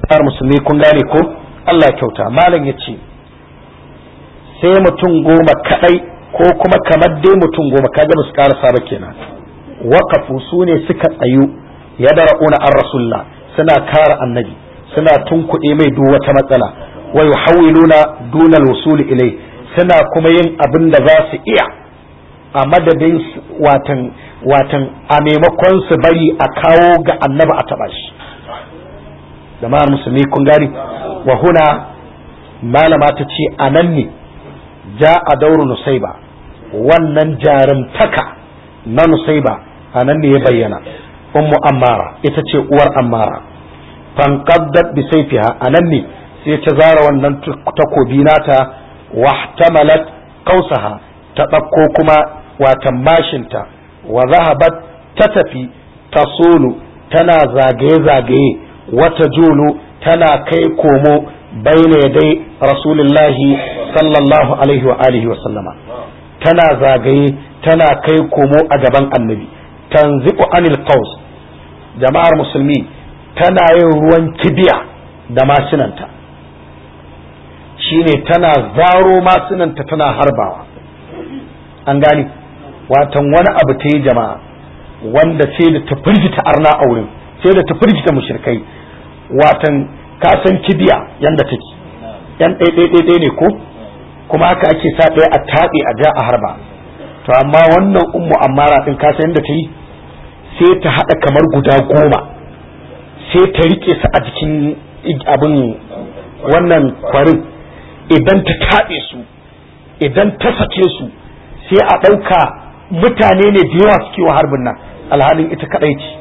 jama'ar musulmi kun gane ko Allah ya kyauta malam ya ce sai mutum goma kadai ko kuma kamar dai mutum goma kaga ba su karasa ba kenan waqafu su ne suka tsayu ya dara'una an rasulullah suna kare annabi suna tunkuɗe mai duk wata matsala wa yuhawiluna dunal wusuli ilai suna kuma yin abin da za su iya a madadin watan watan a maimakon su bari a kawo ga annabi a taɓa shi jama'ar musulmi kun gani wa huna malama ta ce a nan ne ja a dauru nusaiba wannan jarumtaka na nusaiba a nan ne ya bayyana ummu ammara ita ce uwar ammara fanqaddat bi sayfiha a nan ne sai ta zara wannan takobi nata wahtamalat qausaha ta ɗauko kuma watan mashinta wa zahabat ta tafi tasulu tana zagaye-zagaye wata julu tana kai komo baina dai rasulullahi sallallahu alaihi wa alihi wa sallama tana zagaye tana kai komo a gaban annabi tanzi'u anil qaus jama'ar musulmi tana yin ruwan kibiya da masinanta shine tana zaro masinanta tana harbawa an gani watan wani abu ta yi jama'a wanda sai da ta firgita arna a wurin sai da ta firgita mushrikai watan kasan kibiya yanda take yan ɗaiɗaiɗaiɗai ne ko kuma haka ake sa ɗaya a taɓe a ja a harba to amma wannan ummu ammara ɗin kasan yanda ta yi sai ta haɗa kamar guda goma sai ta rike su a jikin abin wannan kwarin idan ta taɓe su idan ta sake su sai a ɗauka mutane ne da yawa suke wa harbin nan alhalin ita kaɗai ce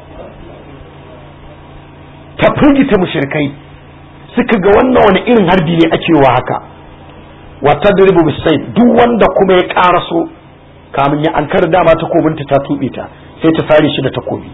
ta firgita mushrikai suka ga wannan wani irin harbi ne ake wa haka wa tadribu bisay duk wanda kuma ya karaso kamun ya ankar dama takobinta ta tube ta sai ta sare shi da takobi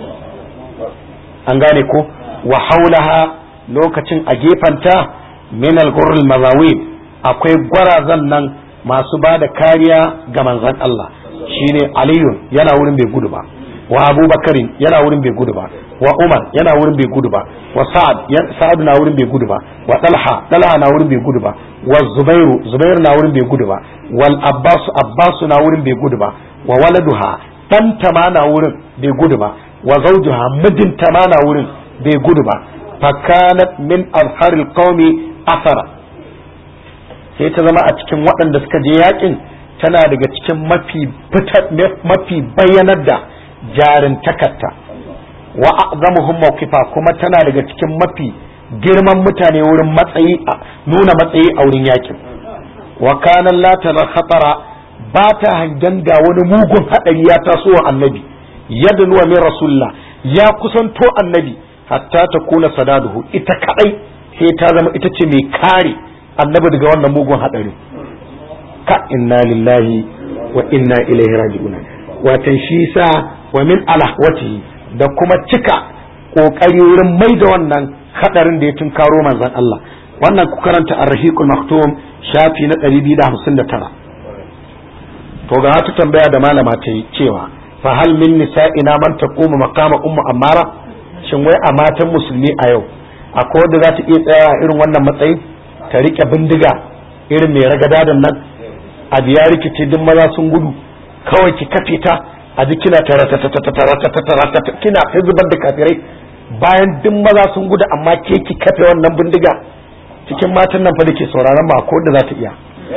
an gane ko wa haulaha lokacin a gefanta min al-ghurr mazawib akwai gwarazan nan masu ba da kariya ga manzon Allah shine aliyun yana wurin bai gudu ba wa abubakarin yana wurin bai gudu ba wa umar yana wurin bai gudu ba wa sa'ad sa'ad na wurin bai gudu ba wa talha talha na wurin bai gudu ba wa zubairu zubairu na wurin bai gudu ba wal abbas abbas na wurin bai gudu ba wa waladuha dan ma na wurin bai gudu ba wa zawjuha mijinta ma na wurin bai gudu ba fakanat min azharil qaumi athara sai ta zama a cikin waɗanda suka je yakin tana daga cikin mafi mafi bayyanar da jarin takarta wa a'zamuhum mawqifa kuma tana daga cikin mafi girman mutane wurin matsayi nuna matsayi a wurin yakin wa kana la tara khatara ba ta hangen ga wani mugun hadari ya taso wa annabi yadda nuwa min rasulullah ya kusanto annabi hatta ta kuna sadaduhu ita kadai sai ta zama ita ce mai kare annabi daga wannan mugun hadari ka inna lillahi wa inna ilaihi raji'un watan shi sa wa min alahwatihi da kuma cika kokari wurin mai da wannan hadarin da ya tunkaro manzon Allah wannan ku karanta ar-rahiqul maktum shafi na 259 to ga ta tambaya da malama ta yi cewa fa hal min nisa'ina man taqumu maqama ummu ammara shin wai a matan musulmi a yau akwai wanda za ta iya tsaya irin wannan matsayi ta rike bindiga irin mai ragadadan nan a biya rikici duk maza sun gudu kawai ki kafe ta a ji kina taratatatatatatatatata kina ta zubar da kafirai bayan duk maza sun gudu amma ke ki kafe wannan bindiga cikin matan nan fa da ke sauraron ba ko da za ta iya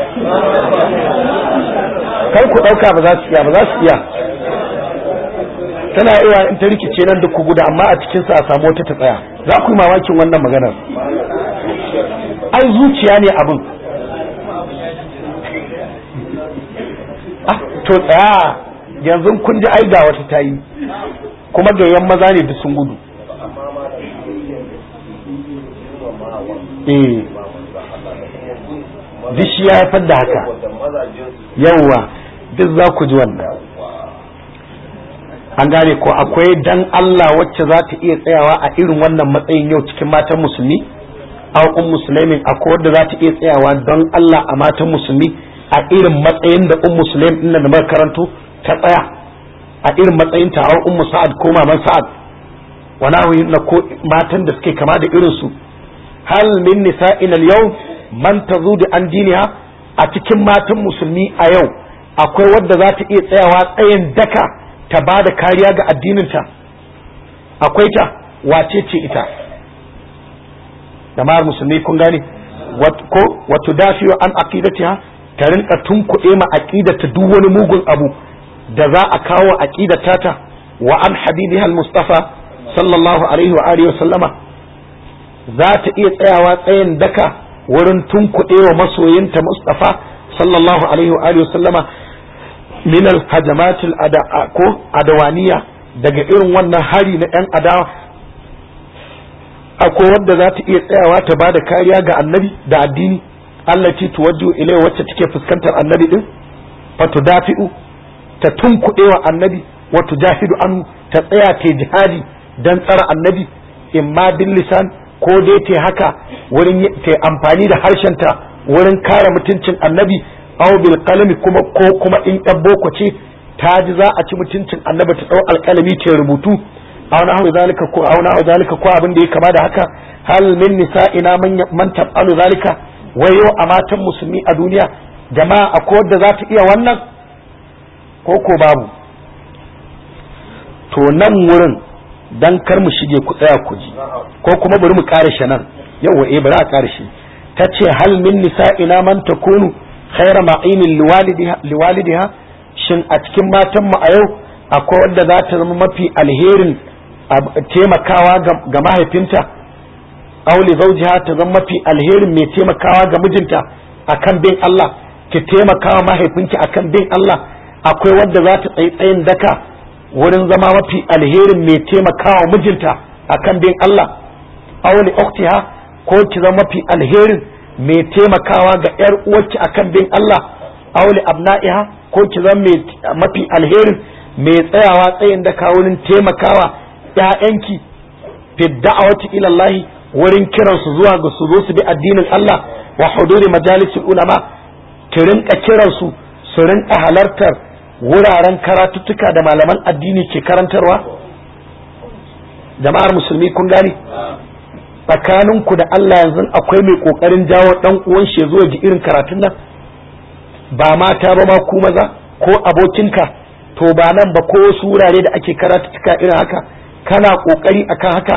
kar ku ɗauka ba za su iya ba za su iya tana iya in ta rikice nan duk ku gudu amma a cikin sa a samu wata ta tsaya za ku yi mamakin wannan maganar ai zuciya ne abin to tsaya yanzu kun ji ai ga wata tayi kuma gayyan maza ne duk sun gudu eh duk shi ya haifar da haka yawwa duk za ku ji wannan an gane ko akwai dan Allah wacce za ta iya tsayawa a irin wannan matsayin yau cikin matan musulmi a un musulmin akwai wadda za ta iya tsayawa don Allah a matan musulmi a irin matsayin da un musulmin din da muka karanto ta tsaya a irin matsayin ta ummu sa'ad ko maman sa'ad wani abu na ko matan da suke kama da irin su hal min nisa'in al-yawm man tazudu an diniha a cikin matan musulmi a yau akwai wadda za ta iya tsayawa tsayin daka ta ba da kariya ga addininta akwai ta wace ce ita jama'ar musulmi kun gane ko wato dafiyo an aqidatiha ta rinka tunkuɗe ma aqidata duk wani mugun abu da za a kawo aqidata ta wa an habibiha al-mustafa sallallahu alaihi wa alihi wa sallama za ta iya tsayawa tsayin daka wurin tunkuɗe wa masoyinta mustafa sallallahu alaihi wa alihi wa sallama min al-hajamat ko adawaniya daga irin wannan hari na yan adawa akwai wadda za ta iya tsayawa ta ba da kariya ga annabi da addini Allah ce tuwaddu ilai wacce take fuskantar annabi din fatu dafi'u ta tunkuɗe wa annabi wa tujahidu anhu ta tsaya ta jihadi dan tsara annabi imma bil lisan ko dai ta haka wurin ta amfani da harshenta wurin kare mutuncin annabi aw bil qalami kuma ko kuma in ɗan boko ce ta ji za a ci mutuncin annabi ta ɗau alƙalami ta rubutu aw nahu zalika ko aw nahu zalika ko abin da ya kama da haka hal min nisa'ina man man tafalu zalika wai yau a matan musulmi a duniya jama'a akwai wadda za ta iya wannan ko ko babu to nan wurin dan kar mu shige ku tsaya ku ji ko kuma bari mu kare shi nan yawa eh bari a kare shi tace hal min nisa'ina man takunu khayra ma'inin liwalidiha liwalidiha shin a cikin matan mu a yau akwai wadda za ta zama mafi alherin taimakawa ga mahaifinta auli zaujiha ta zama mafi alherin mai taimakawa ga mijinta akan bin Allah ki taimakawa mahaifinki akan bin Allah akwai wadda za ta tsayi tsayin daka wurin zama mafi alherin mai taimakawa mijinta akan bin Allah auli uktiha ko ki zama mafi alherin mai taimakawa ga yar uwarki akan bin Allah auli abna'iha ko ki zama mafi alherin mai tsayawa tsayin daka wurin taimakawa ‘ya'yanki fi da'awati ila Allah wurin kiransu zuwa ga su zo su bi addinin Allah wa huduri majalisul ulama ki rinka kiransu su rinka halartar wuraren karatuttuka da malaman addini ke karantarwa jama'ar musulmi kun gani tsakaninku da Allah yanzu akwai mai kokarin jawo dan uwan shi zuwa ji irin karatun nan ba mata ba ma ku maza ko abokinka to ba nan ba ko wasu wurare da ake karatuttuka irin haka kana kokari akan haka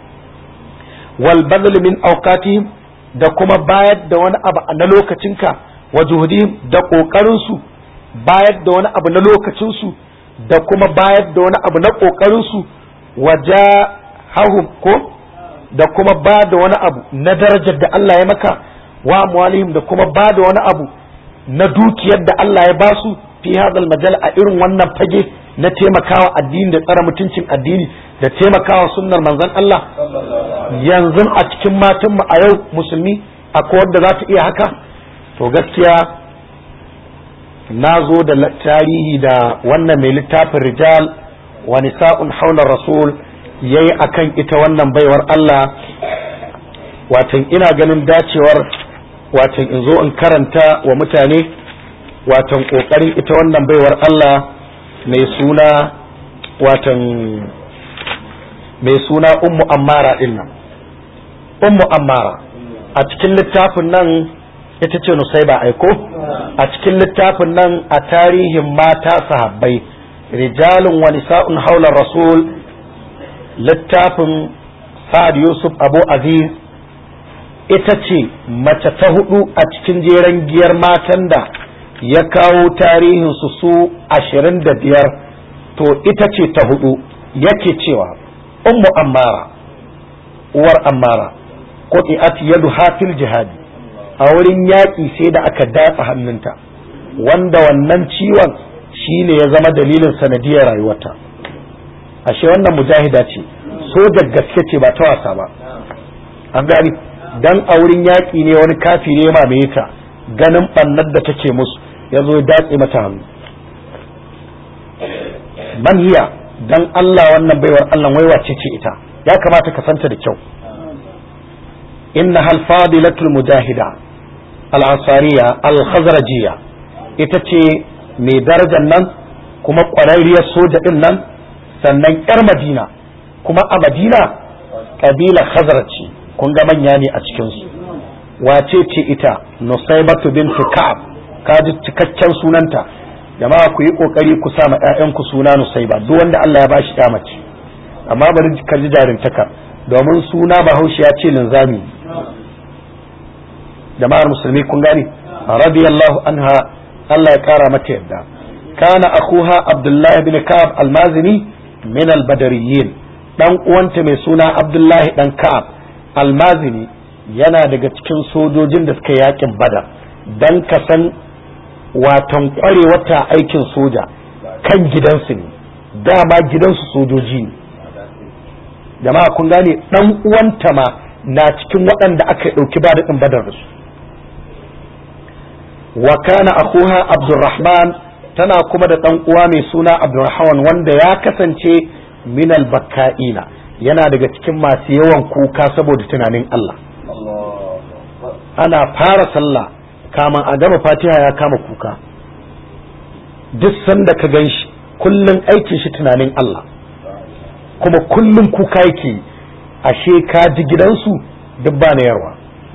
wal badal min awqatihim da kuma bayar da wani abu na lokacinka wa juhudihim da kokarin su bayar da wani abu na lokacin su da kuma bayar da wani abu na kokarin su wajahahum ko da kuma ba da wani abu na darajar da Allah ya maka wa amwalihim da kuma ba da wani abu na dukiyar da Allah ya basu fi hadal majal a irin wannan fage na taimakawa addini da tsara mutuncin addini da taimakawa sunnar manzon Allah yanzu a cikin matanmu a yau musulmi akwai wadda za ta iya haka to gaskiya na zo da tarihi da wannan mai littafin rijal wa nisa'un haular rasul yayi akan ita wannan baiwar Allah watan ina ganin dacewar watan in zo in karanta wa mutane watan kokarin ita wannan baiwar Allah mai suna watan mai suna ummu ammara din nan ummu ammara a cikin littafin nan ita ce nusaiba aiko a cikin littafin nan a tarihin mata sahabbai rijalun wa nisa'un haular rasul littafin sa'ad yusuf abu aziz ita ce mace ta hudu a cikin jeren giyar matan da ya kawo tarihinsu su ashirin da biyar to ita ce ta hudu yake cewa ummu ammara uwar ammara quti'at yadu hafil jihadi a wurin yaƙi sai da aka datsa hannunta wanda wannan ciwon shine ya zama dalilin sanadiyar rayuwarta ashe wannan mujahida ce soja gaske ce ba ta wasa ba an gani dan a wurin yaƙi ne wani kafi ne mamaye ta ganin ɓannar da take musu ya zo ya datse mata hannu man hiya dan Allah wannan baiwar Allah wai wace ce ita ya kamata ka santa da kyau inna hal fadilatul mujahida al ansariya al khazrajiyya ita ce mai darajar nan kuma ƙwararriyar soja din nan sannan yar madina kuma a madina kabila khazraj ce kun ga manya ne a cikinsu wace ce ita nusaibatu bintu ka'ab ka ji cikakken sunanta jama'a ku yi kokari ku sa ma ƴaƴanku suna nusaiba duk wanda Allah ya bashi ya mace amma bari ka ji jarintaka domin suna bahaushe ya ce linzami jama'ar musulmi kun gane radiyallahu anha Allah ya kara mata yadda kana akuha abdullahi bin ka'ab almazini min albadariyin dan uwanta mai suna abdullahi dan ka'ab almazini yana daga cikin sojojin da suka yakin badar dan ka san watan kwarewata aikin soja kan gidansu ne dama gidansu sojoji ne jama'a kun gane dan uwanta ma na cikin waɗanda aka ɗauki ba daɗin badar da su wa kana akuha abdurrahman tana kuma da ɗan uwa mai suna abdurrahman wanda ya kasance minal bakka'ina yana daga cikin masu yawan kuka saboda tunanin Allah ana fara sallah kaman a gama fatiha ya kama kuka duk sanda ka gan shi kullum aikin shi tunanin Allah kuma kullum kuka yake ashe ka ji gidansu duk ba na yarwa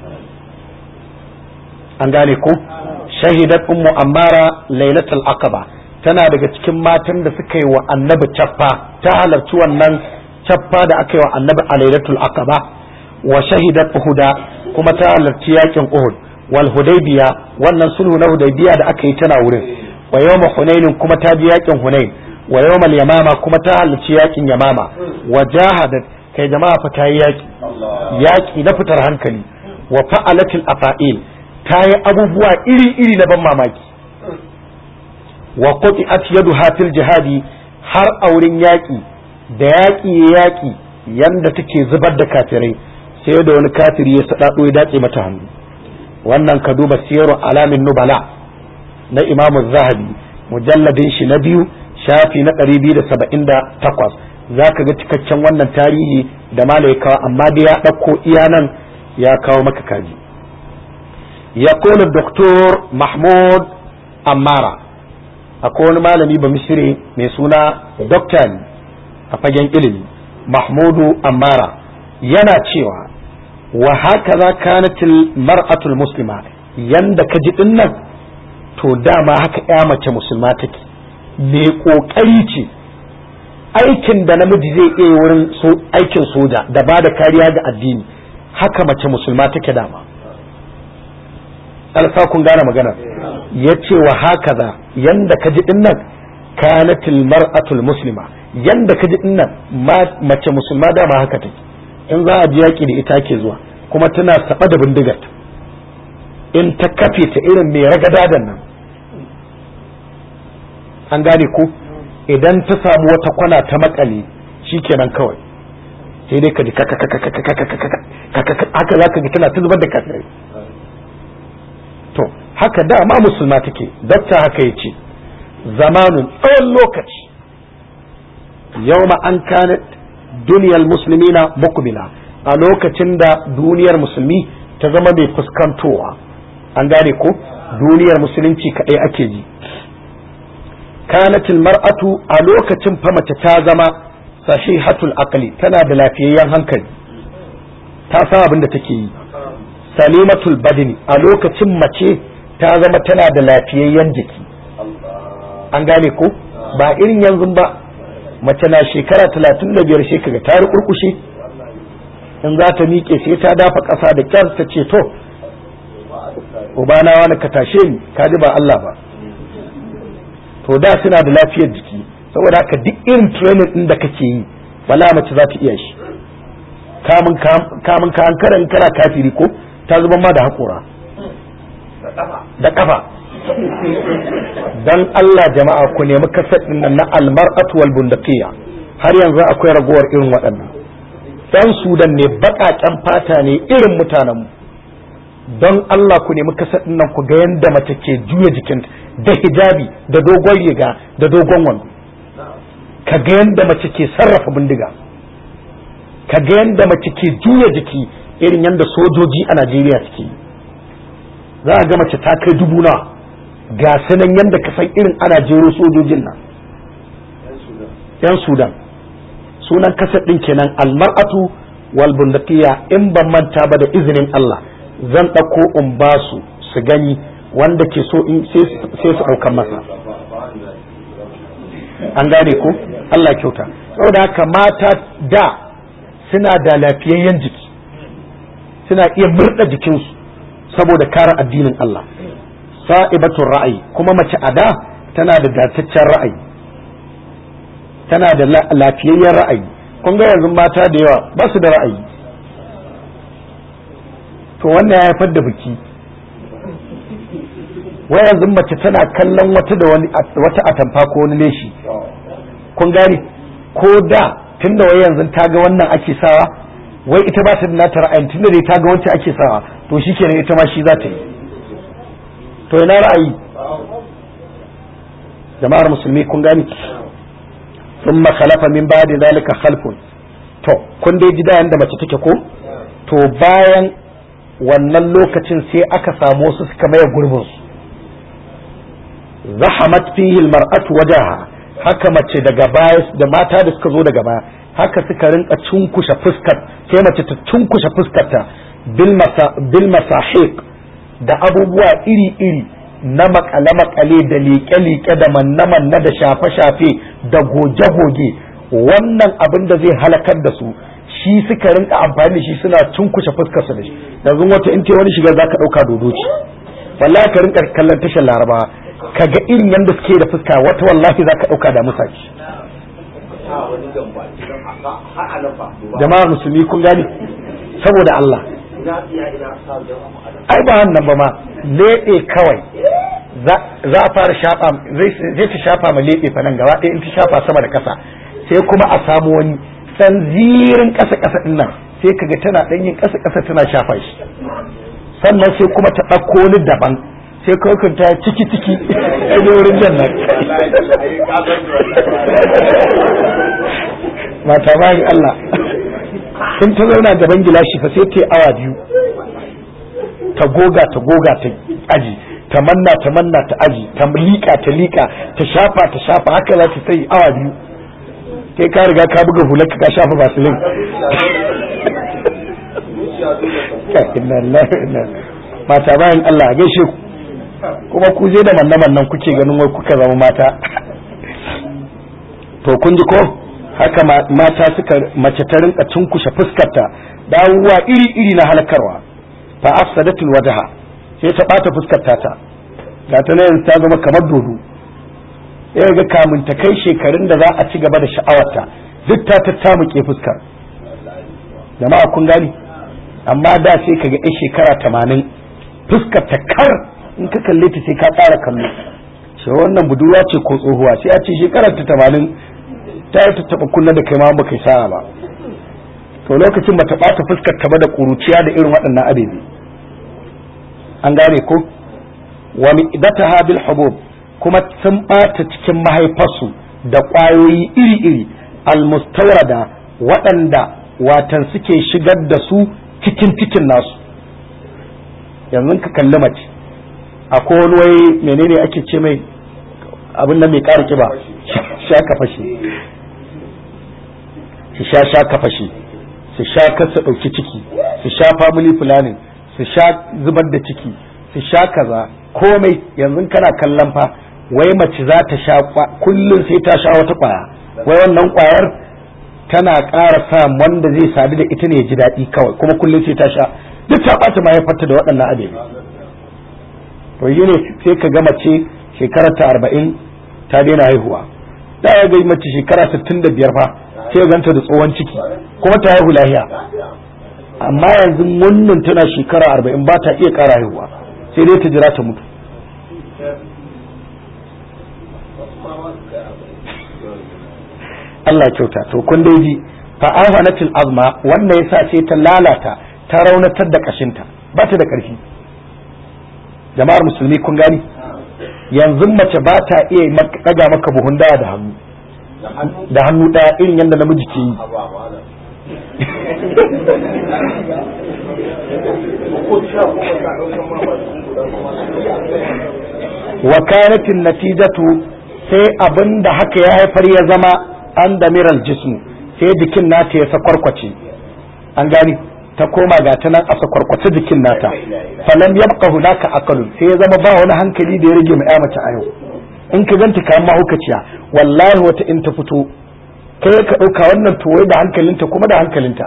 an gane ko shahidat ummu ammara lailatul aqaba tana daga cikin matan da suka yi wa annabi cappa ta halarci wannan cappa da aka yi wa annabi a lailatul aqaba wa shahidat uhuda kuma ta halarci yakin uhud wal hudaybiya wannan sulhu na hudaybiya da aka yi tana wurin wa yawma hunain kuma ta ji yakin hunain wa yawmal yamama kuma ta halarci yakin yamama wa jahadat kai jama'a fa ta yi yaki yaki na fitar hankali wa fa'alatil afa'il ta yi abubuwa iri-iri na ban mamaki wa quti'at yaduha fil jihadi har a wurin yaƙi da yaƙi ya yaƙi yanda take zubar da kafirai sai da wani kafiri ya sadado ya dace mata hannu wannan ka duba siyaru alamin nubala na imam zahabi mujalladin shi na biyu shafi na 278 zaka ga cikakken wannan tarihi da malai kawo amma da ya ɗauko iya nan ya kawo maka kaji يقول الدكتور محمود أمارة أكون مالمي بمصري ميسونا دكتور أفجن إلمي محمود أمارة ينا تشيوا وهكذا كانت المرأة المسلمة yanda ka ji din nan to dama haka ya mace musulma take me kokari ce aikin da namiji zai iya wurin aikin soja da ba da kariya ga addini haka mace musulma take dama alfa kun gane magana ya ce wa haka za yanda ka ji dinnan kanatil mar'atul muslima yanda ka ji dinnan mace musulma dama haka take in za a ji yaƙi da ita ke zuwa kuma tana saba da bindigar in ta kafe ta irin mai ragadadan nan an gane ko idan ta samu wata kwana ta makale shikenan kawai sai dai ka ji haka za ka ji tana ta zubar da kafirai to haka dama musulma take dakta haka ya ce zamanin tsawon lokaci yau an kanat duniyar musulmi na mukmila a lokacin da duniyar musulmi ta zama mai fuskantowa an gane ko duniyar musulunci kaɗai ake ji kanatil mar'atu a lokacin fa mace ta zama sahihatul aqli tana da lafiyayyen hankali ta san abin da take yi salimatul badini a lokacin mace ta zama tana da lafiyayyen jiki an gane ko ba irin yanzu ba mace na shekara talatin da biyar shekara ta rikurkushe in za ta miƙe sai ta dafa ƙasa da kyar ta ce to ubana wani ka tashe ni ka ji ba Allah ba to da suna da lafiyar jiki saboda haka duk irin training din da kake yi wala mace za ta iya shi kamun ka hankara in kana kafiri ko ta zuba ma da haƙora da ƙafa dan Allah jama'a ku nemi kasar din nan na almar'atu wal bundaqiya har yanzu akwai ragowar irin waɗannan dan sudan ne baƙaƙen fata ne irin mutanenmu don Allah ku nemi kasar din nan ku ga yanda mace ke juya jikin da hijabi da dogon riga da dogon wando ka ga yanda mace ke sarrafa bindiga ka ga yanda mace ke juya jiki irin yanda sojoji a Najeriya suke yi za a ga mace ta kai dubu na ga sanan yanda ka san irin ana jero sojojin nan yan sudan sunan kasar din kenan almar'atu wal bundaqiya in ban manta ba da izinin Allah zan ɗauko in ba su su gani wanda ke so in sai su ɗaukan masa an gane ko Allah kyauta saboda haka mata da suna da lafiyayyen jiki suna iya murda jikinsu saboda kare addinin Allah sa'ibatun ra'ayi kuma mace a da tana da dataccen ra'ayi tana da lafiyayyen ra'ayi kun ga yanzu mata da yawa ba su da ra'ayi to wannan ya haifar da biki wai yanzu mace tana kallon wata da wani wata atamfa ko wani leshi kun gane ko da tunda wai yanzu ta ga wannan ake sawa wai ita ba ta da nata ra'ayin tunda dai ta ga wancan ake sawa to shikenan ita ma shi za ta yi to ina ra'ayi jama'ar musulmi kun gane ثم خلف من بعد ذلك خلف to kun dai ji da yanda mace take ko to bayan wannan lokacin sai aka samu wasu suka maye gurbin su zahamat fihi almar'atu wajaha haka mace daga baya da mata da suka zo daga baya haka suka rinka cunkushe fuskar sai mace ta cunkushe fuskarta bil masa bil masahiq da abubuwa iri iri na makale-makale da liƙe-liƙe da manne-manne da shafe-shafe da goge-goge wannan abin da zai halakar da su shi suka rinka amfani da shi suna cunkushe fuskar su da shi yanzu wata in wani shiga zaka ɗauka dodo ce wallahi ka rinka kallon tashar laraba ka ga irin yadda suke da fuska wata wallahi zaka ɗauka da musa ce jama'ar musulmi kun gane saboda Allah ai ba wannan ba ma leɓe kawai za a fara shafa zai ta shafa ma leɓe fa nan gaba ɗaya in ta shafa sama da ƙasa sai kuma a samu wani ɗan zirin ƙasa ƙasa ɗin nan sai kaga tana ɗan yin ƙasa ƙasa tana shafa shi sannan sai kuma ta ɗauko wani daban sai kawai ta ciki ciki ne wurin jan nan mata bayan Allah in ta zauna gaban gilashi fa sai ta awa biyu ta goga ta goga ta aji ta manna ta manna ta aji ta liƙa ta liƙa ta shafa ta shafa haka za ta yi awa biyu kai ka riga ka buga hular ka shafa vaseline mata bayan Allah a gaishe ku kuma ku je da manna mannan kuke ganin wai kuka zama mata to kun ji ko haka mata suka mace ta rinka cunkushe fuskarta dawowa iri-iri na halakarwa fa afsadatul wajha sai ta bata fuskarta ta ga ta yanzu ta zama kamar dodo sai ga kamun ta kai shekarun da za a ci gaba da sha'awarta duk ta tattamuke fuskar jama'a kun gani amma da sai kaga yan shekara tamanin fuskar ta kar in ka kalle ta sai ka tsara kallo shi wannan budurwa ce ko tsohuwa sai a ce shekarar ta tamanin ta yi tattaɓa kunna da kai ma baka yi sa'a ba to lokacin ba ta ɓata fuskar ta ba da ƙuruciya da irin waɗannan abebe an gane ko wa mi'dataha bil hubub kuma sun ɓata cikin mahaifarsu da ƙwayoyi iri-iri almustawrada waɗanda watan suke shigar da su cikin cikin nasu yanzu ka kalli mace akwai wani wai menene ake ce mai abin nan mai ƙara kiba sha ka fashe su sha sha ka fashe su sha kasa ɗauki ciki su sha family planning su sha zubar da ciki su sha kaza komai yanzu kana kallon fa wai mace za ta sha kullum sai ta sha wata kwaya wai wannan kwayar tana ƙara sa wanda zai sadu da ita ne ya ji daɗi kawai kuma kullum sai ta sha duk ta ɓata mahaifarta da waɗannan abin to yi ne sai ka ga mace shekarar ta arba'in ta daina haihuwa da ya ga mace shekara sittin da biyar fa sai ganta da tsohon ciki kuma ta haihu lahiya amma yanzu wannan tana shekara arba'in ba ta iya ƙara haihuwa sai dai ta jira ta mutu Allah kyauta to kun dai ji fa ahanatil azma wannan yasa sai ta lalata ta raunatar da kashinta ba ta da ƙarfi jama'ar musulmi kun gani yanzu mace ba ta iya daga maka buhun dawa da hannu da hannu ɗaya irin yadda namiji ke yi wa kanatin natijatu sai abin da haka ya haifar ya zama an da miral jismu sai jikin nata ya sakwarkwace an gani ta koma ga ta nan a sakwarkwata jikin nata falam yabqa hunaka aqalun sai ya zama ba wani hankali da ya rage mai mace a yau in ka ganta kayan mahaukaciya wallahi wata in ta fito kai ka ɗauka wannan tuwai da hankalinta kuma da hankalinta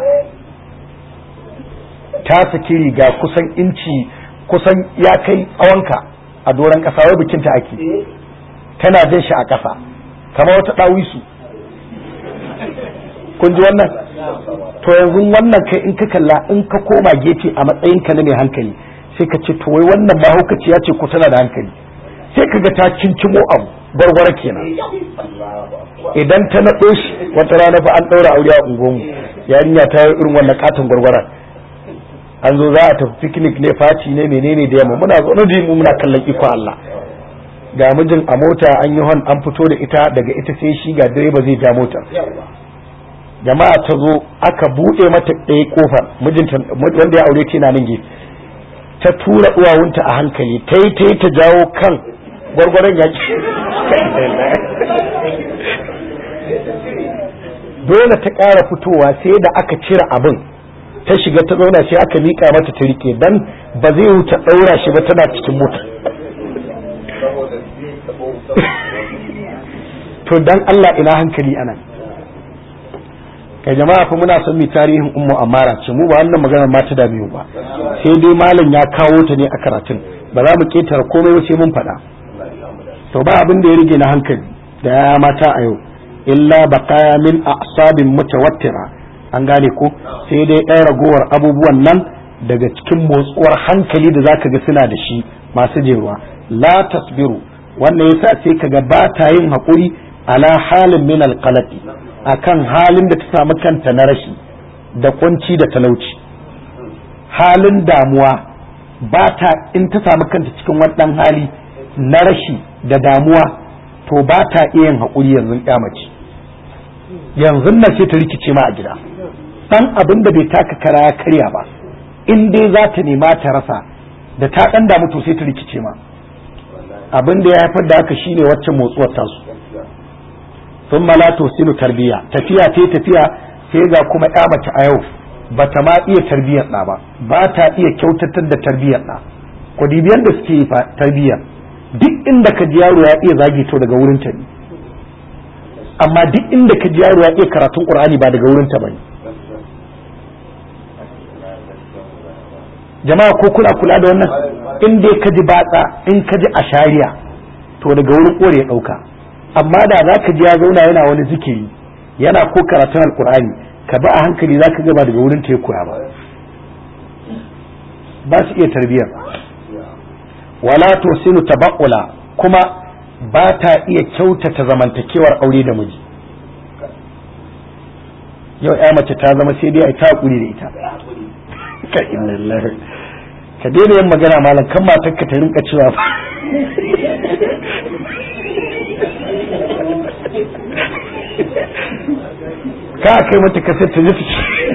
ta saki riga kusan inci kusan ya kai tsawonka a doron ƙasa wai bikinta ake tana jin shi a ƙasa kamar wata ɗawisu kun ji wannan to yanzu wannan kai in ka kalla in ka koma gefe a matsayinka na mai hankali sai ka ce to wai wannan mahaukaciya ce ko tana da hankali sai ka ga ta kinkimo abu gwargwara kenan idan ta naɗo shi wata rana fa an ɗaura aure a unguwanmu yarinya ta yi irin wannan katon gwargwara an zo za a tafi picnic ne faci ne menene da yamma muna zo da mu muna kallon iko Allah ga mijin a mota an yi hon an fito da ita daga ita sai shi ga direba zai ja mota jama'a ta zo aka buɗe mata ɗaya kofar mijinta wanda ya aure ta yana nan gefe ta tura uwawunta a hankali ta yi ta yi ta jawo kan gwargwaron ya dole ta ƙara fitowa sai da aka cire abin ta shiga ta zauna sai aka miƙa mata ta rike dan ba zai wuce ɗaura shi ba tana cikin mota to dan Allah ina hankali anan kai jama'a fa muna son mu tarihin ummu amara ce mu ba wannan maganar ma ta dame ba sai dai malam ya kawo ta ne a karatun ba za mu ketara komai sai mun faɗa to ba abin da ya rige na hankali da ya mata a yau illa baqaya min a'sabin mutawattira an gane ko sai dai ɗaya ragowar abubuwan nan daga cikin motsuwar hankali da zaka ga suna da shi masu jeruwa la tasbiru wannan yasa sai kaga ba ta yin haƙuri ala halin min alqalati akan halin da ta samu kanta na rashi da kunci da talauci halin damuwa ba ta in ta samu kanta cikin wannan hali na rashi da damuwa to ba ta iya yin haƙuri yanzu mace yanzu na sai ta rikice ma a gida dan abin da bai taka kara ya karya ba in dai za ta nema ta rasa da ta dan damu to sai ta rikice ma abin da ya haifar da haka shine waccan motsuwar tasu sun malato sinu tarbiya tafiya ta tafiya sai ga kuma ya mace a yau ba ta ma iya tarbiyyar ɗa ba ba ta iya kyautatar da tarbiyyar ɗa ku dibiyan da suke yi tarbiyyar duk inda ka ji yaro ya iya zagi to daga wurin ta ne amma duk inda ka ji yaro ya iya karatun qur'ani ba daga wurin ta bane jama'a ko kuna kula da wannan in dai ka ji batsa in ka ji ashariya to daga wurin kore ya dauka amma da za ka ji ya zauna yana wani zikiri yana ko karatun alkur'ani ka ba a hankali za ka gaba daga wurin ta ya koya ba ba su iya tarbiyyar wala to sinu tabaqula kuma ba ta iya kyautata zamantakewar aure da miji yau ya mace ta zama sai dai a ta hakuri da ita ka inna lillahi ka daina yin magana malam kan matar ka ta rinka cewa ka kai mata kasar ta ji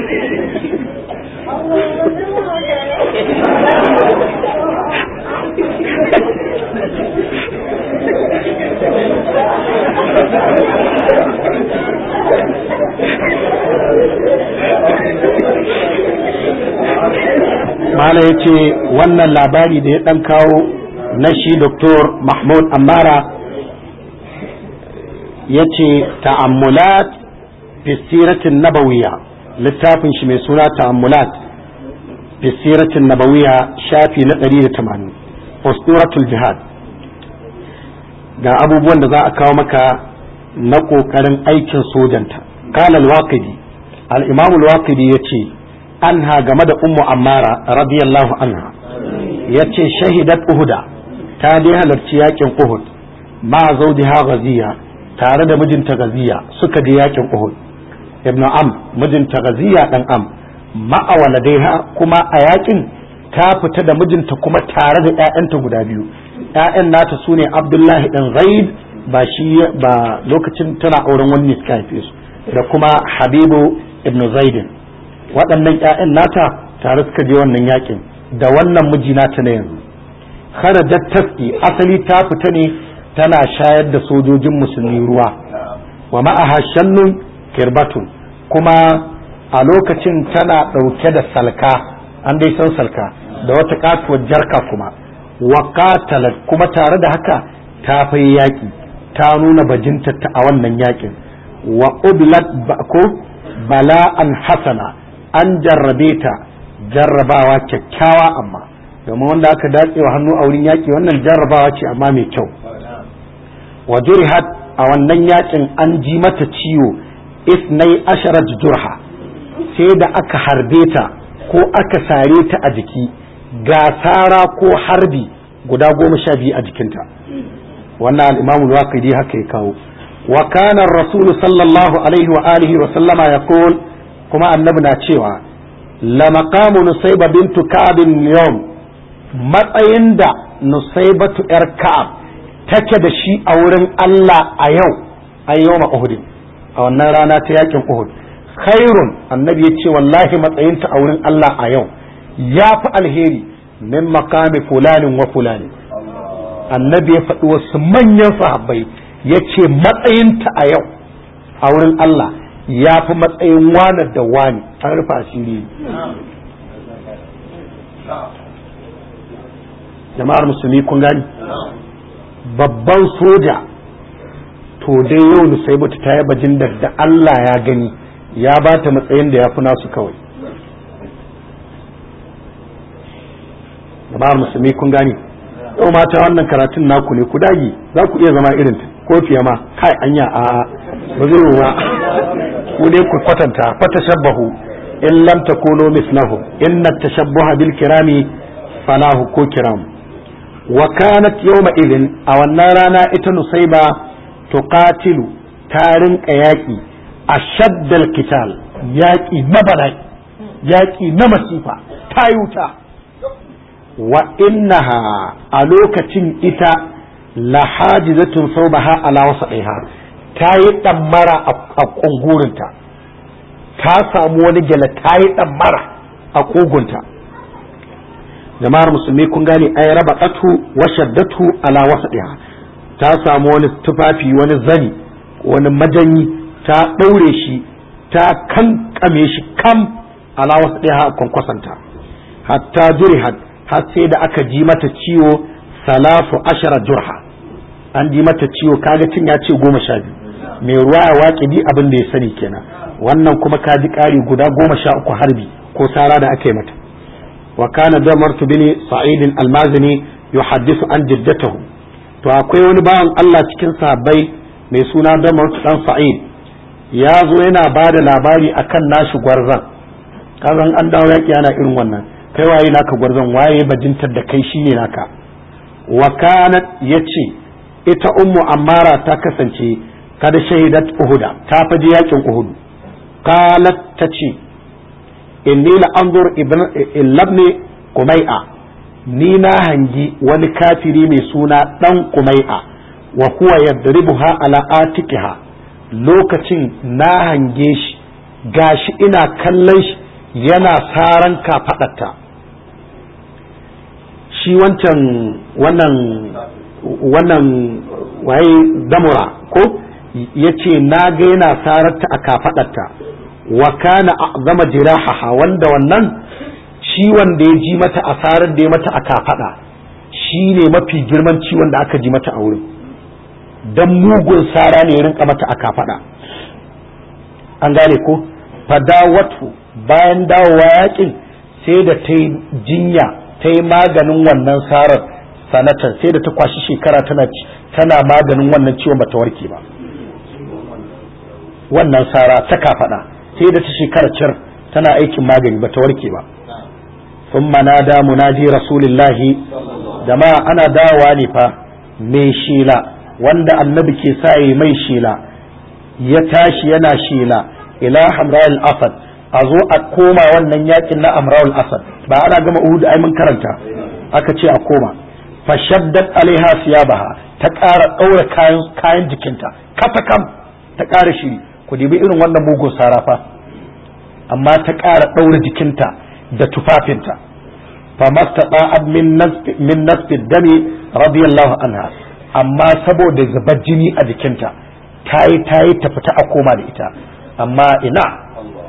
mala ya ce wannan labari da ya ɗan kawo na shi doktor mahmud amara ya ce ta'ammulat fisiratin nabawiya littafin shi mai suna ta'ammulat fisiratin nabawiya shafi na 180 posturatul jihad ga abubuwan da za a kawo maka na ƙoƙarin aikin sojanta kalal waqidi al-imam al-waqidi yace anha game da ummu ammara radiyallahu anha yace shahidat uhuda ta dai halarci yakin uhud ma zawdiha ghaziya tare da mijinta gaziya suka je yakin uhud ibn am mijinta gaziya dan am ma'a waladaiha kuma a yakin ta fita da mijinta kuma tare da ƴaƴanta guda biyu ƴaƴan nata sune abdullahi dan zaid ba shi ba lokacin tana auren wani suka haife su da kuma habibu ibn zaidin waɗannan ƴaƴan nata tare suka je wannan yakin da wannan miji nata na yanzu kharajat tasqi asali ta fita ne tana shayar da sojojin musulmi ruwa wa ma'aha shannun kirbatun kuma a lokacin tana ɗauke da salka an dai san salka da wata katuwar jarka kuma wa qatalat kuma tare da haka ta fai yaƙi ta nuna bajinta ta a wannan yaƙin wa ublat ko bala'an hasana an jarrabe ta jarrabawa kyakkyawa amma domin wanda aka datse wa hannu a wurin yaƙi wannan jarrabawa ce amma mai kyau wa jurihat a wannan yaƙin an ji mata ciwo isnai asharat jurha sai da aka harbe ta ko aka sare ta a jiki ga sara ko harbi guda goma sha biyu a jikinta wannan al'imamu waqidi haka ya kawo wa kana rasulu sallallahu alaihi wa alihi wa sallama ya kuma annabi na cewa la maqamu nusayba bintu ka'ab yawm matsayin da nusaybatu yar ka'ab take da shi a wurin Allah a yau a yau Uhud a wannan rana ta yakin Uhud khairun annabi ya ce wallahi matsayinta a wurin Allah a yau ya fi alheri min makami fulanin wa fulani annabi ya faɗi wasu manyan sahabbai ya ce matsayinta a yau a wurin Allah ya fi matsayin wane da wani an rufe asiri jama'ar musulmi kun gani babban soja to dai yau nusaibatu ta yaba jin da Allah ya gani ya ba ta matsayin da ya fi nasu kawai jama'ar musulmi kun gani yau mata wannan karatun naku ne ku dagi za ku iya zama irin ko fiye ma kai anya a ba zai yi ba ku ne ku kwatanta fata shabbahu in lam takunu mislahu inna tashabbuha bil kirami falahu ko kiram wa kanat yawma idin a wannan rana ita nusaiba tuqatilu ta rinka yaki ashaddal kital yaki na bala'i yaki na masifa ta wuta wa innaha a lokacin ita lahajizatun saubaha ala wasaiha ta yi ɗammara a ƙungurinta ta samu wani gyale ta yi ɗammara a ƙugunta jama'ar musulmi kun gane ai raba ƙatu wa shaddatu ala wasaiha ta samu wani tufafi wani zani wani majanyi ta ɗaure shi ta kankame shi kam ala wasaiha a kwankwasanta hatta jurihat har sai da aka ji mata ciwo salafu ashara jurha an ji mata ciwo kaga cin ya ce goma sha biyu mai ruwa ya waƙe bi abin da ya sani kenan wannan kuma ka ji ƙari guda goma sha uku harbi ko sara da aka yi mata wa kana damartu bin sa'id almazini yuhaddisu an jiddatahu to akwai wani bawan Allah cikin sahabbai mai suna damartu dan sa'id ya zo yana ba da labari akan nashi gwarzan kazan an dawo yaƙi yana irin wannan kai waye naka gwarzon waye bajintar da kai shine naka wa kanat yace ita ummu ammara ta kasance kada shahidat uhuda ta faji yakin uhud qalat tace inni la anzur ibn ibn qumai'a ni na hangi wani kafiri mai suna dan qumai'a wa huwa yadribuha ala atikiha lokacin na hange shi gashi ina kallon shi yana saran kafadarta shi wancan wannan wannan waye damura ko ya ce na ga yana sararta a kafadarta wa kana zama jirahaha wanda wannan ciwon da ya ji mata asarar da ya mata a kafada shi ne mafi girman ciwon da aka ji mata a wurin don mugun sara ne ya rinka mata a kafada an gane ko fadawatu bayan dawowa yakin sai da ta yi jinya ta yi maganin wannan sarar sanatan sai da ta kwashi shekara tana tana maganin wannan ciwon bata warke ba wannan sara ta kafaɗa sai da ta shekara cir tana aikin magani bata warke ba sun da munadi rasulillahi jama'a ana dawowa ne fa mai shela wanda annabi ke sa yi mai shela ya tashi yana shela ila hamra'ul asad a zo a koma wannan yakin na amra'ul asad ba ana gama uhud ai mun karanta aka ce a koma fashaddat alaiha siyabaha ta ƙara ɗaura kayan kayan jikinta katakam ta ƙara shiri ku dibi irin wannan mugun sarafa amma ta ƙara ɗaura jikinta da tufafinta famastata min min nasfi dami radiyallahu anha amma saboda zubar jini a jikinta ta yi ta yi ta fita a koma da ita amma ina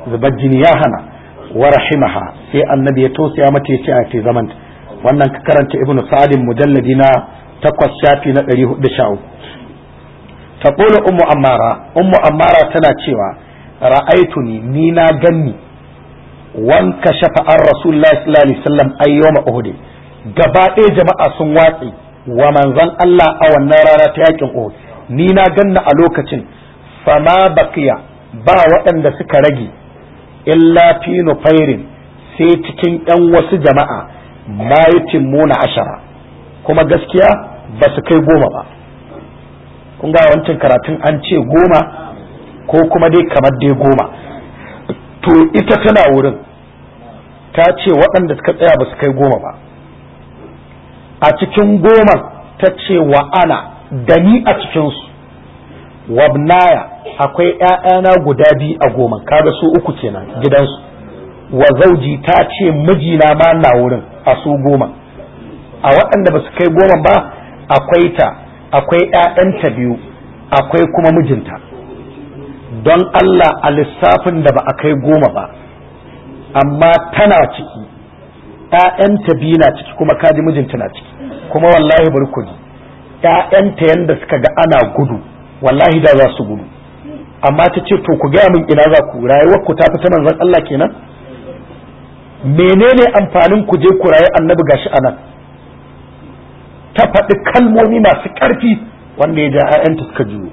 zubar jini ya hana wa rahimaha sai annabi ya tausaya mata ya ce a ce zaman wannan ka karanta ibnu sa'adin mujalladi na takwas shafi na ɗari hudu sha uku taqulu ummu ammara ummu ammara tana cewa ra'aituni ni na ganni wanka shafa an rasulullahi sallallahu alaihi wasallam ayyoma uhud gaba ɗaya jama'a sun watsi wa manzon Allah a wannan rana ta yakin uhud ni na ganna a lokacin fama baqiya ba waɗanda suka rage illa fi nufairin sai cikin yan wasu jama'a ma muna ashara kuma gaskiya ba su kai goma ba kun ga wancan karatun an ce goma ko kuma dai kamar dai goma to ita tana wurin ta ce waɗanda suka tsaya ba su kai goma ba a cikin goma ta ce wa ana da ni a cikinsu wabnaya akwai ‘ya'yana guda biyu a goma kaga su uku kenan gidansu wa zauji ta ce mijina ma na wurin a su goma a waɗanda ba su kai goma ba akwai ta akwai ‘ya'yanta biyu akwai kuma mijinta don Allah a lissafin da ba a kai goma ba amma tana ciki ‘ya'yanta biyu na ciki kuma kaji mijinta na ciki kuma wallahi bari ku ji ‘ya'yanta yanda suka ga ana gudu wallahi da za su gudu amma ta ce to ku gaya min ina za ku rayuwar ku ta fi ta manzon Allah kenan menene amfanin ku je ku rayu annabi gashi anan ta faɗi kalmomi masu ƙarfi wanda ya ja ‘ya'yanta suka juyo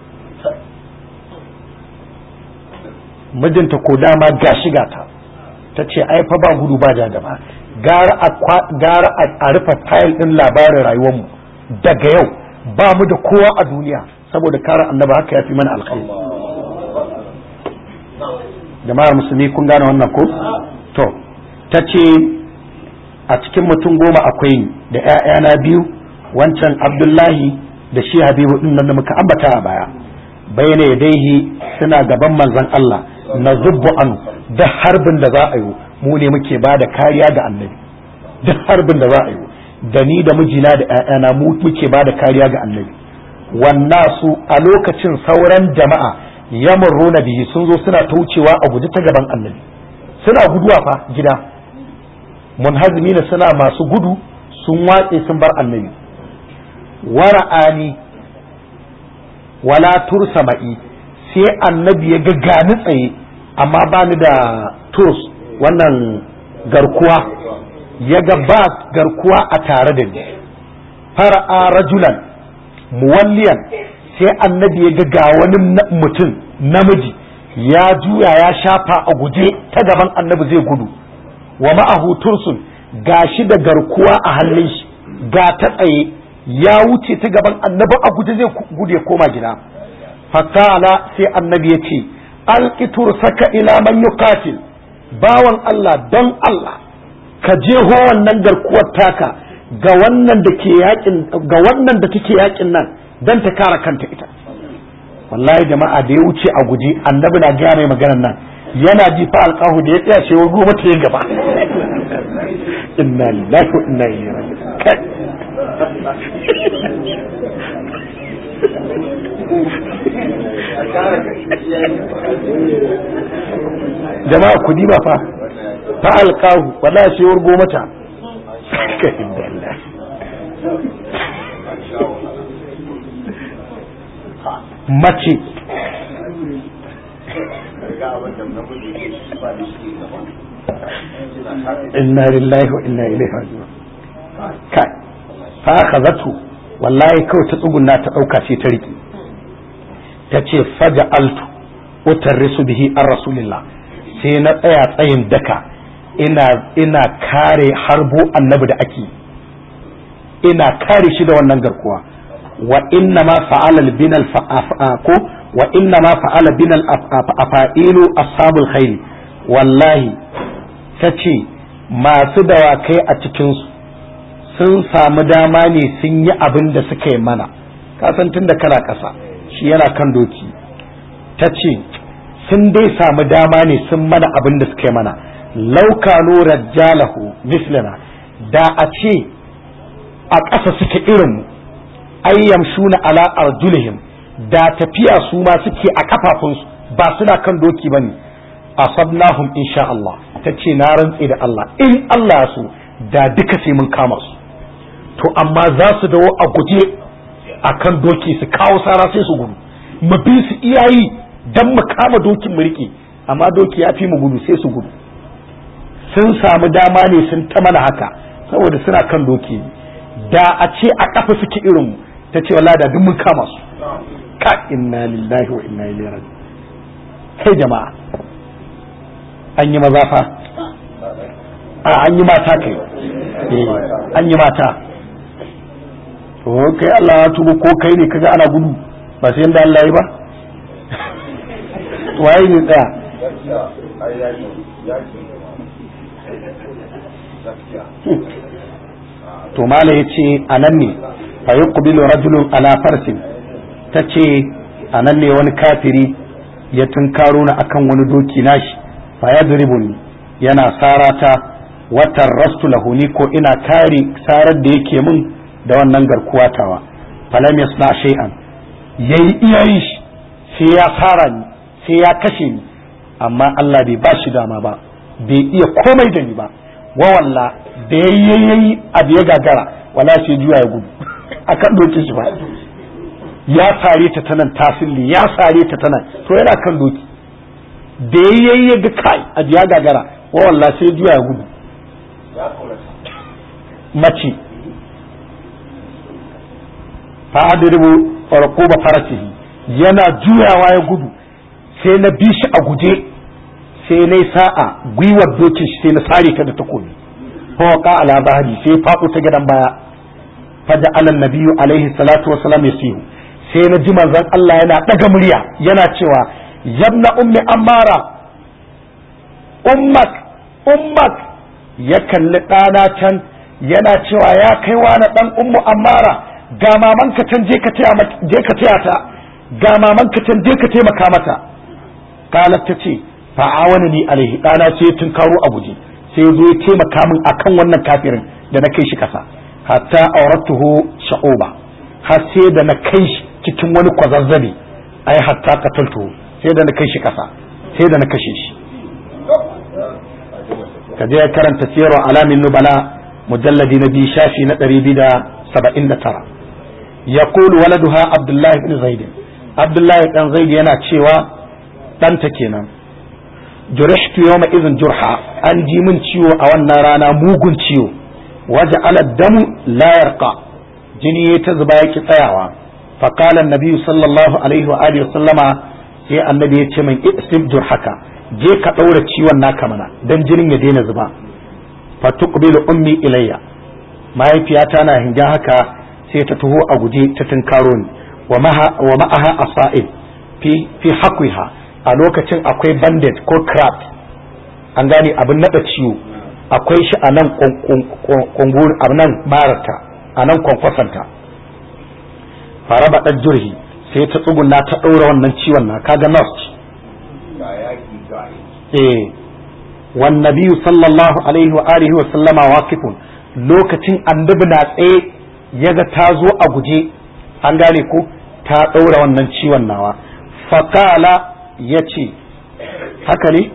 mijinta ko dama gashi gata ta ce ai fa ba gudu ba ja gaba gara a rufe tayil ɗin labarin rayuwarmu daga yau ba mu da kowa a duniya saboda kare annaba haka ya fi mana alkhairi jama'ar musulmi kun gane wannan ko to ta ce a cikin mutum goma akwai ni da 'ya'yana biyu wancan abdullahi da shi habibu din nan da muka ambata a baya bayyana yadaihi suna gaban manzon Allah na zubbu an da harbin da za a yi mu ne muke ba da kariya ga annabi duk harbin da za a yi da ni da mijina da 'ya'yana mu muke ba da kariya ga annabi wannasu a lokacin sauran jama'a yamurruna bihi sun zo suna ta wucewa a guji ta gaban annabi suna guduwa fa gida munhazimina suna masu gudu sun watse sun bar annabi wara'ani wala tursa ma'i sai annabi ya ga gani tsaye amma ba ni da tos wannan garkuwa ya ga ba garkuwa a tare da ni fara'a rajulan muwalliyan sai annabi ya ga wani mutum namiji ya juya ya shafa a guje ta gaban annabi zai gudu wa ma'ahu tursun gashi da garkuwa a hannun shi ga ta tsaye ya wuce ta gaban annabi a guje zai gudu ya koma gida fakala sai annabi ya ce alƙitur saka ila man yuqatil bawan Allah don Allah ka je ho wannan garkuwar taka ga wannan da ke yakin ga wannan da take yakin nan dan ta kare kanta ita wallahi jama'a da ya wuce a guje annabi na gaya mai maganar nan yana ji fa alqahu da ya tsaya ce wa goma ta gaba inna lillahi wa inna ilaihi raji'un jama'a kudi ba fa fa alqahu wallahi ce wa goma ta mace inna lillahi wa inna ilaihi raji'un kai fa akhazatu wallahi kawai ta tsugunna ta dauka ce ta riki ta ce faja altu utarrisu bihi an rasulillah sai na tsaya tsayin daka ina ina kare harbo annabi da ake ina kare shi da wannan garkuwa wa inna ma fa'ala binal ko wa inna ma fa'ala binal afailu ashabul khair wallahi tace masu dawakai a cikin su sun samu dama ne sun yi abin da suka yi mana kasan tunda kana kasa shi yana kan doki tace sun dai samu dama ne sun mana abin da suka yi mana laukano rajjalahu mislana da a ce a ƙasa suke irinmu ayyam shuna ala arjulihim da tafiya su ma suke a kafafunsu ba suna kan doki bane asabnahum insha Allah ta ce na rantse da Allah in Allah ya so da duka sai mun kama su to amma za su dawo a guje akan doki su kawo sara sai su gudu mu bi su iyayi dan mu kama dokin mu rike amma doki ya fi mu gudu sai su gudu sun samu dama ne sun ta mana haka saboda suna kan doki da a ce a kafa suke irin mu ta ce wallahi da duk mun kama su ka inna lillahi wa inna ilaihi raji kai jama'a an yi maza fa a an yi mata kai eh an yi mata to kai Allah ya tubu ko kai ne kaga ana gudu ba sai yanda Allah ya ba waye ne tsaya to mala yace anan ne fa yuqbilu rajulun ala farsin tace anan ne wani kafiri ya tunkaro na akan wani doki nashi fa yadribuni yana sarata watan rastu lahu ni ko ina kare sarar da yake min da wannan garkuwa tawa falam yasna shay'an yayi iyayi shi sai ya fara ni sai ya kashe ni amma Allah bai ba shi dama ba bai iya komai da ni ba wa walla da yayi abu ya gagara wala sai juya ya gudu akan dokin shi ba ya sare ta tanan tasilli ya sare ta tanan to yana kan doki da yayi ya ga kai abu ya gagara wa walla sai juya ya gudu mace fa adribu farquba farasihi yana juyawa ya gudu sai na bi shi a guje sai na sa'a gwiwar dokin shi sai na sare ta da takobi fawqa ala bahri sai faɗo ta gidan baya faja alan nabiyyu alaihi salatu wassalam yasihu sai na ji manzon Allah yana daga murya yana cewa yabna ummi ammara ummak ummak ya kalli ɗana can yana cewa ya kai wani ɗan ummu ammara ga mamanka can je ka taya ta ga mamanka can je ka taimaka mata kalat ta ce fa'awani ni alaihi ɗana sai tun karo a guje sai zo ya taimaka min akan wannan kafirin da na kai shi kasa hatta auratuhu sha'uba har sai da na kai shi cikin wani kwazazzabe ai hatta qataltuhu sai da na kai shi kasa sai da na kashe shi ka je karanta siyarwa alamin nubala mujalladi na biyu shafi na ɗari biyu da saba'in da tara ya kulu waladuha abdullahi bin zaid abdullahi dan zaid yana cewa ɗanta kenan jurihtu yawma izin jurha an ji min ciwo a wannan rana mugun ciwo waje damu la yarqa jini ya ta zuba yaki tsayawa fa qala an sallallahu alaihi wa alihi sallama sai annabi ya ce min isib jurhaka je ka ɗaura ciwon naka mana dan jinin ya daina zuba fa tuqbilu ummi ilayya mahaifiyata na hinga haka sai ta taho a guje ta tunkaro ni wa ma'aha asa'id fi fi haqwiha a lokacin akwai bandage ko craft an gane abin nada ciwo akwai shi a nan kungur a nan marata a nan kwankwasanta fara baɗar jurhi sai ta tsuguna ta ɗaura wannan ciwon na kaga nurse eh wan nabiyyu sallallahu alaihi wa alihi wa sallama waqifun lokacin annabi na tsaye yaga ta zo a guje an gane ko ta ɗaura wannan ciwon nawa fakala ya ce haka ne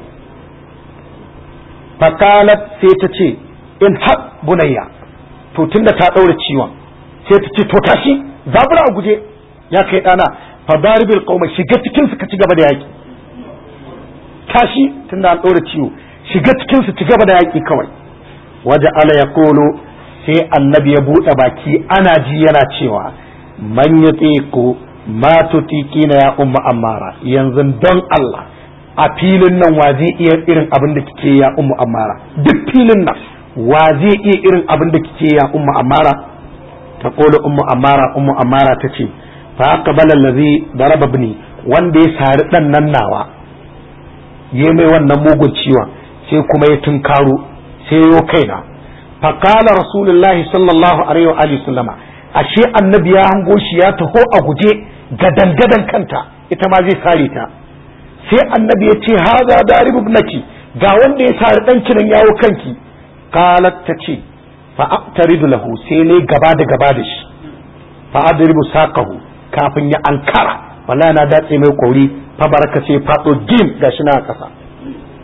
fakalat sai ta ce in haƙ bunayya to tunda ta ɗaura ciwon sai ta ce to tashi zabura a guje ya kai ɗana fa daribil qauma shiga cikin su ka ci gaba da yaki tashi tunda an ɗora ciwo shiga cikin su ci gaba da yaki kawai waje ala ya kolo sai annabi ya buɗe baki ana ji yana cewa man ya ko ma tutiki na ya umma ammara yanzu don Allah a filin nan wa zai iya irin abin da kike ya umma ammara duk filin nan wa zai iya irin abin da kike ya umma ammara ta kola umma ammara umma ammara ta ce fa aqbala allazi daraba ibni wanda ya sari dan nan nawa ya mai wannan mugun ciwon sai kuma ya tunkaro sai yo kaina fa qala rasulullahi sallallahu alaihi wa alihi sallama ashe annabi ya hango shi ya taho a guje gadan gadan kanta ita ma zai sare ta sai annabi ya ce haza darib ibnaki ga wanda ya sare dan kiran yawo kanki qalat ta ce fa aqtaridu lahu sai ne gaba da gaba da shi fa adribu saqahu kafin ya ankara wallahi na datse mai kori fa baraka sai fado gim gashi na kasa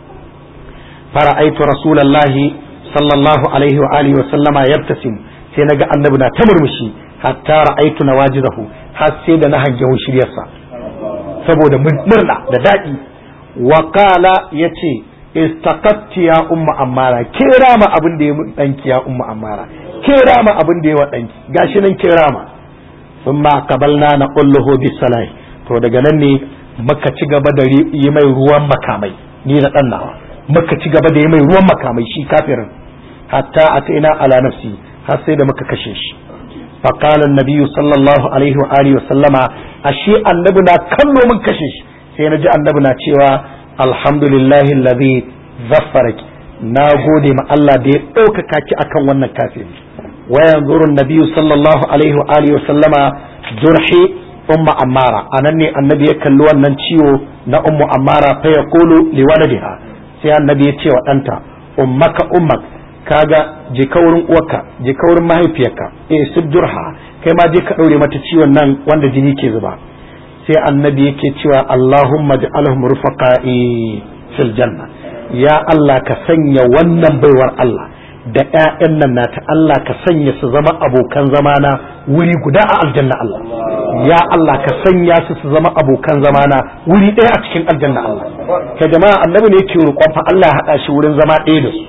fara'aitu rasulallahi sallallahu alaihi wa alihi wa sallama yabtasim sai naga annabi na ta murmushi hatta ra'aitu nawajidahu har sai da na hange shiryarsa saboda murna da daɗi wa qala yace istaqatti ya umma ammara kira ma abin da ya mun danki ya umma ammara kira ma abin da ya wa danki gashi nan kira ma thumma qabalna na qulluhu bisalahi to daga nan ne muka ci gaba da yi mai ruwan makamai ni da dan nawa muka ci gaba da yi mai ruwan makamai shi kafirin hatta ataina ala nafsi har sai da muka kashe shi فقال النبي صلى الله عليه وآله وسلم أشي النبنا كل من كشش سينجي النبنا cewa alhamdulillahi alladhi zaffaraki na gode ma Allah da ya ɗaukaka ki akan wannan kafiri wa yanzuru nabiyyu sallallahu alaihi wa alihi wa sallama jurhi umma ammara anan ne annabi ya kalli wannan ciwo na ummu ammara fa yaqulu li waladiha sai annabi ya ce wa ɗanta ummaka ummak kaga je ka wurin uwarka je ka wurin mahaifiyarka eh sujurha kai ma je ka daure mata ciwon nan wanda jini ke zuba sai annabi yake cewa Allahumma ja'alhum rufaqa'i fil janna ya Allah ka sanya wannan baiwar Allah da ƴaƴan nan nata Allah ka sanya su zama abokan zamana wuri guda a aljanna Allah ya Allah ka sanya su su zama abokan zamana wuri ɗaya a cikin aljanna Allah ka jama'a annabi ne yake roƙon fa Allah ya haɗa shi wurin zama ɗaya da su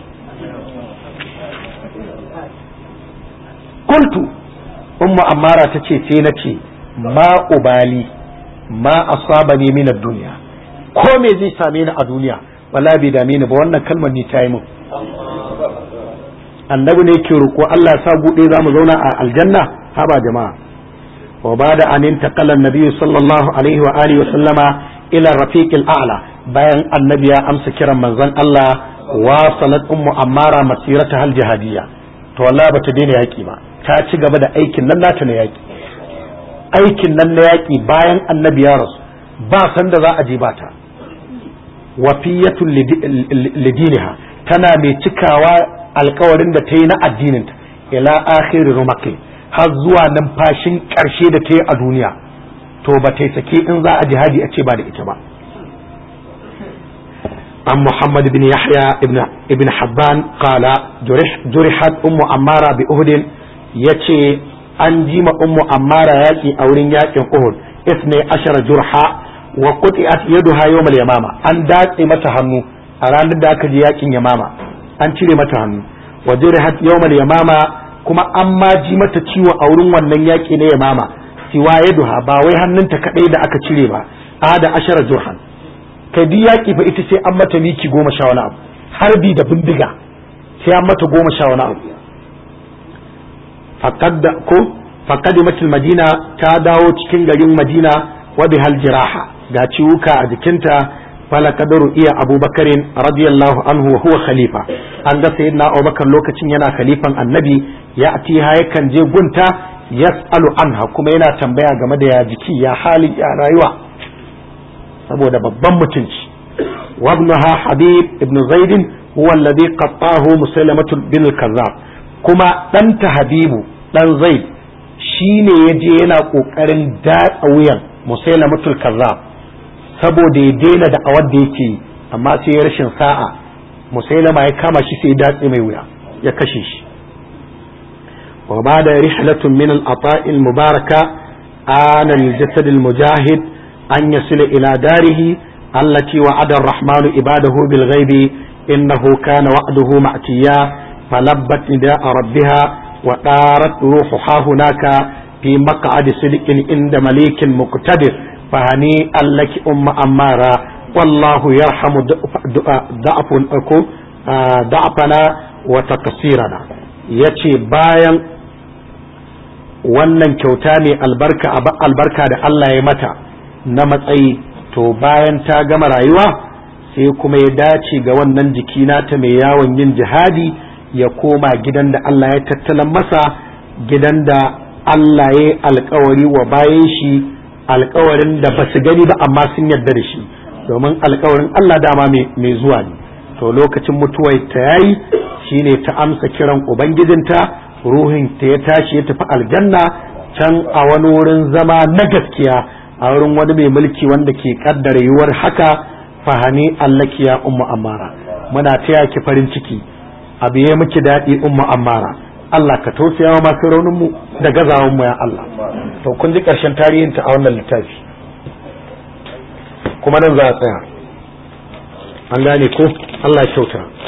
kultu ummu ammara ta ce sai na ce ma ubali ma asaba ne min duniya ko me zai same ni a duniya wala bai dame ni ba wannan kalmar ni ta yi min annabi ne ke roƙo Allah ya sa buɗe za mu zauna a aljanna haba jama'a wa ba da anin taqalla nabi sallallahu alaihi wa alihi wa sallama ila rafiqil a'la bayan annabi ya amsa kiran manzon Allah wa salat ummu ammara masirata hal jihadiyya to wallahi bata daina yaki ba ta ci gaba da aikin nan nata na yaki aikin nan na yaki bayan annabi ya rasu ba san da za a je ba ta wafiyatun lidiniha tana mai cikawa alkawarin da ta yi na addininta ila akhiri rumaqi har zuwa numfashin karshe da ta yi a duniya to ba ta sake in za a jihadi a ce ba da ita ba عن محمد بن يحيى ابن ابن حبان قال جرح جرحت ام عماره باهد يتي an ji ma ummu ammara yaki a wurin yakin uhud isne ashara jurha wa quti'at yaduha yawm al-yamama an datse mata hannu a ranar da aka ji yakin yamama an cire mata hannu wa jurhat yawm al-yamama kuma an ma ji mata ciwo a wurin wannan yaki na yamama siwa yaduha ba wai hannunta kadai da aka cire ba a da ashara jurhan kai duk yaƙi fa ita sai an mata miki goma sha wani abu harbi da bindiga sai an mata goma sha wani abu ko faƙadimatul madina ta dawo cikin garin madina wa bihal jiraha ga ciwuka a jikinta fala kadaru iya abubakarin radiyallahu anhu wa huwa khalifa an ga sayyidina abubakar lokacin yana khalifan annabi ya atiha yakan je gunta yas'alu anha kuma yana tambaya game da ya jiki ya hali ya rayuwa saboda babban mutunci wabnuha habib ibn zaid huwa alladhi qattahu musailamatu bin al-kazzab kuma ɗanta habibu dan zaid shine yaje yana kokarin datsa wuyan musailamatul kazzab saboda ya daina da awar da yake amma sai ya rashin sa'a musailama ya kama shi sai ya datse mai wuya ya kashe shi wa ba da rihlatun min al-ata'il mubaraka ana al-jasad al-mujahid أن يصل إلى داره التي وعد الرحمن عباده بالغيب إنه كان وعده مأتيا فلبت نداء ربها وطارت روحها هناك في مقعد صدق عند مليك مقتدر فهنيئا لك أم أمارة والله يرحم ضعف ضعفنا وتقصيرنا yace bayan wannan kyauta ne albarka albarka da Allah ya mata na matsayi to bayan ta gama rayuwa sai kuma ya dace ga wannan jiki nata mai yawon yin jihadi ya koma gidan da Allah ya tattalan masa gidan da Allah ya alkawari wa bayan shi alkawarin da ba su gani ba amma sun yarda da shi domin alkawarin Allah dama mai zuwa ne to lokacin mutuwar ta yayi shine ta amsa kiran ubangijinta ruhin ta ya tashi ya tafi aljanna can a wani wurin zama na gaskiya a wurin wani mai mulki wanda ke kaddara yiwuwar haka fahani allaki ya ummu amara muna taya ki farin ciki abu ya miki daɗi umma ammara Allah ka tausaya wa masu raunin mu da gazawan mu ya Allah to kun ji ƙarshen tarihin ta a wannan littafi kuma nan za a tsaya an gane ko Allah ya kyauta